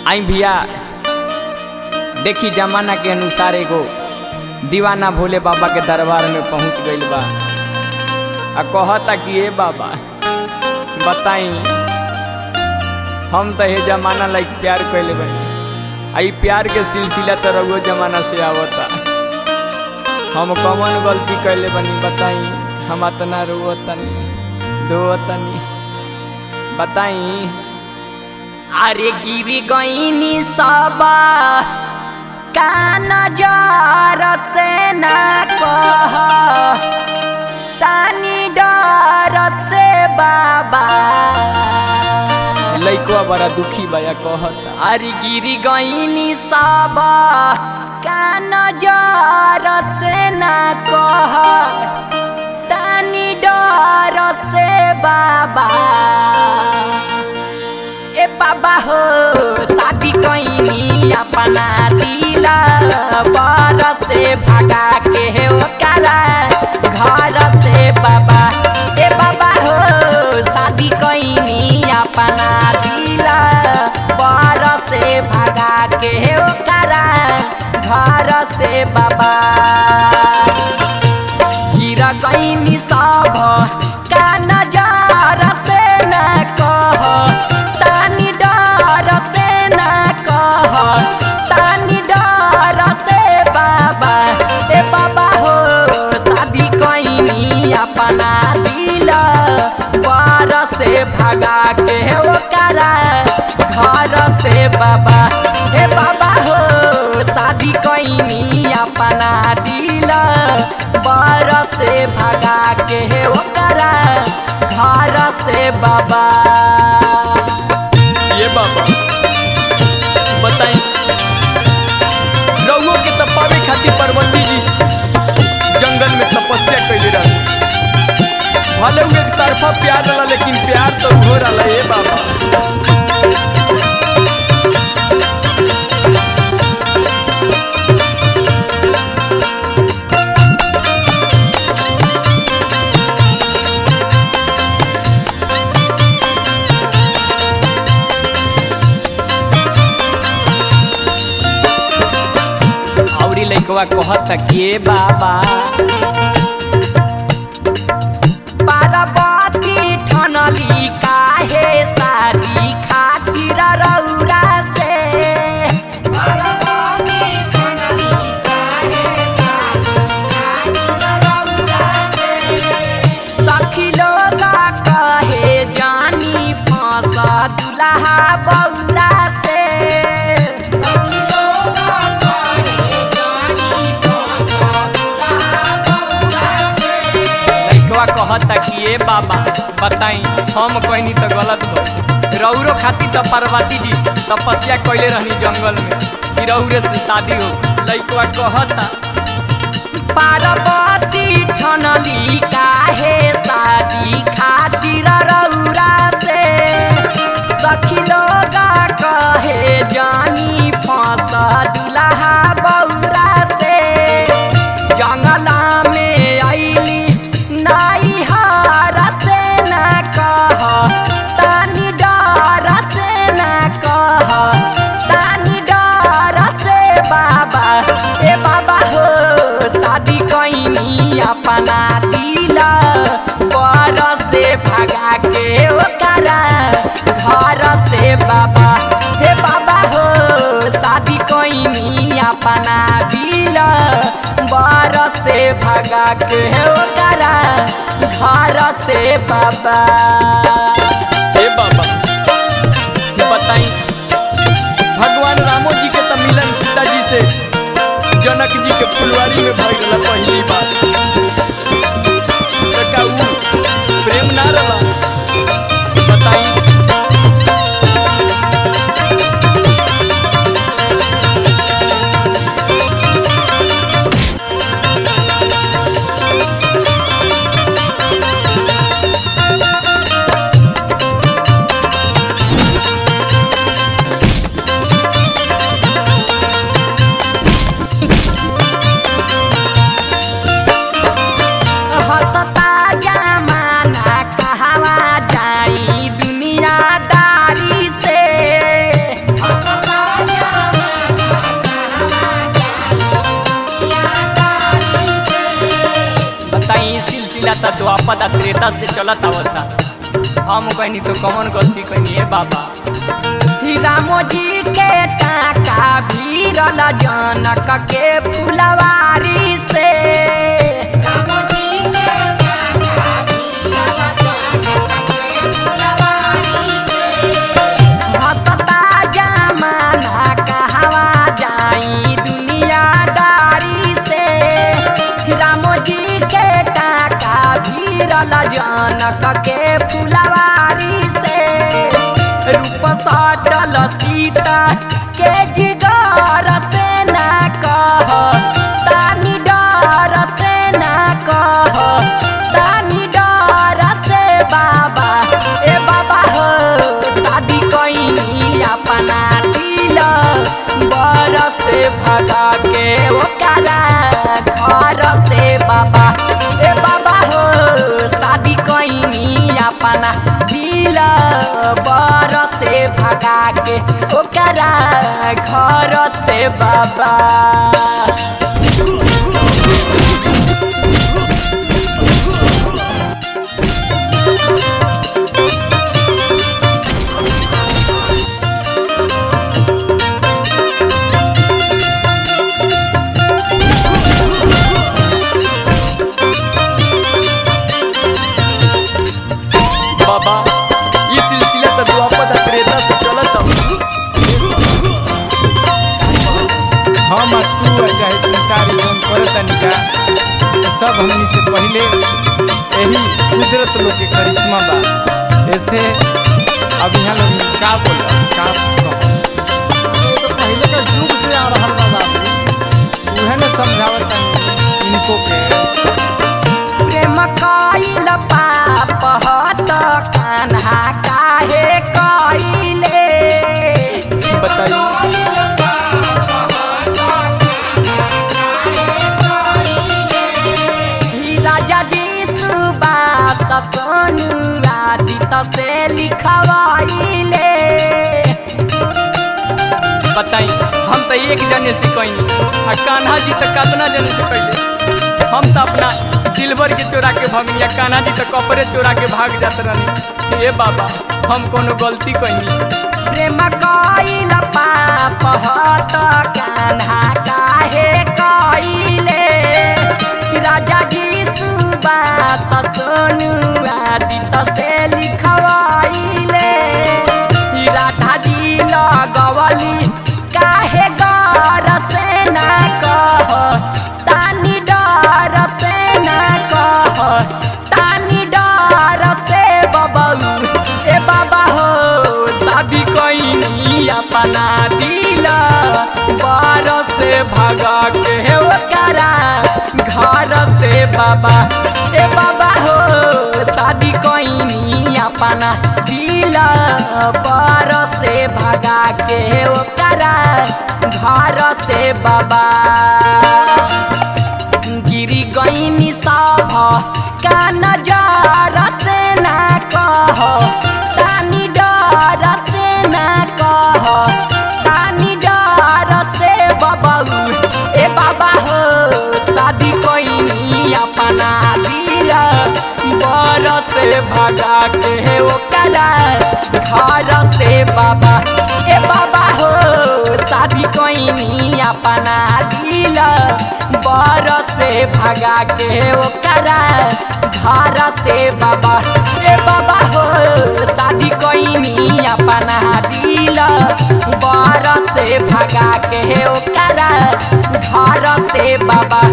आई भैया देखी जमाना के अनुसार एगो दीवाना भोले बाबा के दरबार में पहुंच गईल बा आ कहता कि ए बाबा बताई हम तो ये जमाना लाइक प्यार कैले बनी आ ई प्यार के सिलसिला तो रघुओ जमाना से आवता हम कौन गलती कैले बनी बताई हम अतना रोवो तनी दो तनी बताई अरे गिरी गईनी सबा कान जार से न कह तानी डर से बाबा लइकवा बड़ा दुखी बया कहता अरे गिरी गईनी सबा कान जार से न कह तानी डर से बाबा ए बाबा हो शादी कैनी अपना दिला बर से भगा के ओकरा घर से बाबा ए बाबा हो शादी कैनी अपना दिला बर से भगा के ओकरा घर से बाबा गिरा कैनी सब का नजार से न कह तानी डर से न कह तानी डर से बाबा ए बाबा हो शादी कैनी अपना दिल पर से भगा के ओकरा घर से बाबा ए बाबा हो शादी कैनी अपना दिल बर से भगा के ओकरा घर से बाबा ये बाबा बताई रउओ के तो पावे खातिर पार्वती जी जंगल में तपस्या कैले रहे भले उ एक तरफा प्यार रहा लेकिन प्यार तो हो रहा ए बाबा औरी लइकवा कहता कि ए बाबा पार्वती ठनली काहे शादी खातिर रौरा से सखी लोग कहे जानी फंस दुल्हा बौरा से लइकवा कहता कि ए बाबा बताई हम कहनी तो गलत बा रौरो खातिर तो पार्वती जी तपस्या कैले रहनी जंगल में कि रौरे से शादी हो लइकवा कहता पार्वती ठनली काहे शादी खातिर रौरा से सखी लोग कहे जानी फंस दुल्हा बौरा से जंगला में आईली नाई हार से न कह तानी डर से न कह तानी डर से बाबा ए बाबा हो शादी कैनी अपना दिल पर से भगा के ओकरा घर से बाबा हे बाबा हो शादी कैनी अपना दिल बर से भगा के ओकरा घर से बाबा ए बाबा बताई भगवान रामो जी के तो मिलन सीता जी से जनक जी के फुलवारी में भइल रहा पहली बार तो का उ प्रेम ना रहा बताई त द्वापदा त्रेता से चलत आवता हम कहनी तो कौन गलती कहनी है बाबा ही रामो जी के टाका भीरल जनक के फुलवारी से हंसता जमाना कहवा जाई दुनियादारी से रामो जी के टाका भीरल जनक के फुलवारी से रूप सटल सीता के जिगर से ना कह तानी डर से ना कह तानी डर से बाबा ए बाबा हो शादी कईनी अपना दिल बर से भगा के ओकरा घर से बाबा ए बाबा हो शादी कईनी अपना दिल बर से भगा के ओकरा घर से बाबा बाबा ये सिलसिला तो द्वापदा त्रेता से चलत हम आ तू आ चाहे संसार एवं करतनिका सब हमनी से पहले यही कुदरत लोग के करिश्मा बा ऐसे अब यहाँ लोग का बोल का कहो तो पहले का युग से आ रहा बा बाबू उहे न समझावत इनको के प्रेम कइल पाप हत कान्हा काहे कइले बताइए ही राजा जी सुबास सोनु आदित से लिखवाइले बताई हम तो एक जने से कहीं आ कान्हा जी तो कितना जने से कैले हम तो अपना दिलबर के चोरा के भगनी आ कान्हा जी तो कपड़े चोरा के भाग जात रहनी हे बाबा हम कोनो गलती कहीं प्रेम कइल पाप हत कान्हा काहे कइले राजा जी सुबास सोनु आदित से लिखवाइले ई राधा जी लगवली काहे डर से ना कह तानी डर से ना कह तानी डर से बबलू ए बाबा हो सभी कहीं अपना दिल बार से भगा के ओकरा घर से बाबा ए बाबा हो शादी कहीं अपना दिल बार से भगा के ओकरा घर से बाबा गिरी गईनी सभ का नजर से ना कह तानी डर से ना कह तानी डर से बबलू ए बाबा हो शादी कईनी अपना दिल बर से भगा के ओकरा घर से बाबा ए बाबा हो शादी कईनी अपना दिल बर से भगा के ओकरा घर से बाबा ए बाबा हो शादी कईनी अपना दिल बर से भगा के ओकरा घर से बाबा